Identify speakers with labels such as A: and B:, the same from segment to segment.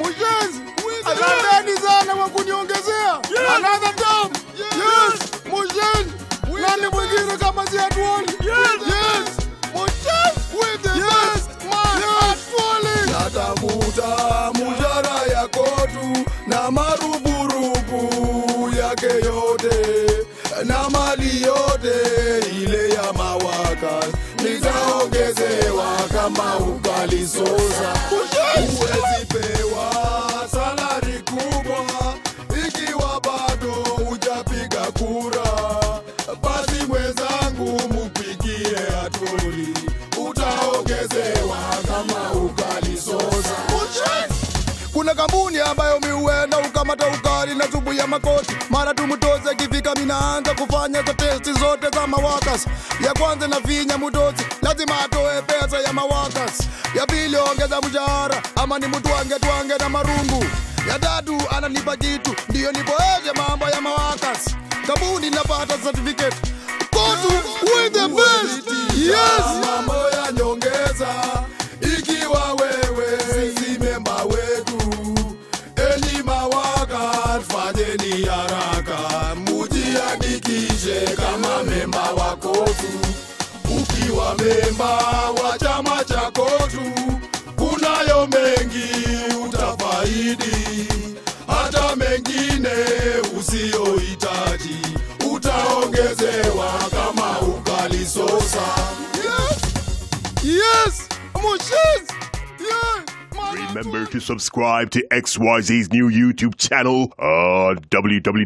A: Mushenzi, asanteni sana kwa kuniongezea another term. Yes, Mushenzi. Nani mwingine kama si Atuoli? Yes, Mushenzi with the best man Atuoli.
B: natafuta mujara yako tu na maruburubu yake yote na mali yote ile ya mawaka nitaongezewa kama ukalisosa huwezi pewa salari kubwa ikiwa bado hujapiga kura basi mwenzangu mupigie atuli utaongezewa kama ukalisosa kuna kampuni ambayo miuenda ukamata ukali na subu ya makoti mara tumutoze kifika minaanza kufanya za testi zote za mawakas ya kwanza na vinya mutozi lazima atoe pesa ya mawakas ya pili ongeza mshahara ama ni mtwange twange na marungu ya tatu ananipa kitu ndiyo nipoeze mambo ya mawakas kampuni napata certificate kotu with the best yes mambo ya nyongeza ikiwa wewe si memba wetu enyi mawaka fanyeni haraka mujiandikishe kama memba wa kotu ukiwa memba wa chama cha kotu kunayo mengi utafaidi hata mengine usiyohitaji utaongezewa kama ukalisosa yes, yes, Mushenzi. Yeah, man,
C: Remember to subscribe to XYZ's new YouTube channel on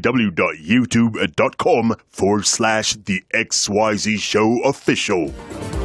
C: www.youtube.com forward slash the XYZ Show Official.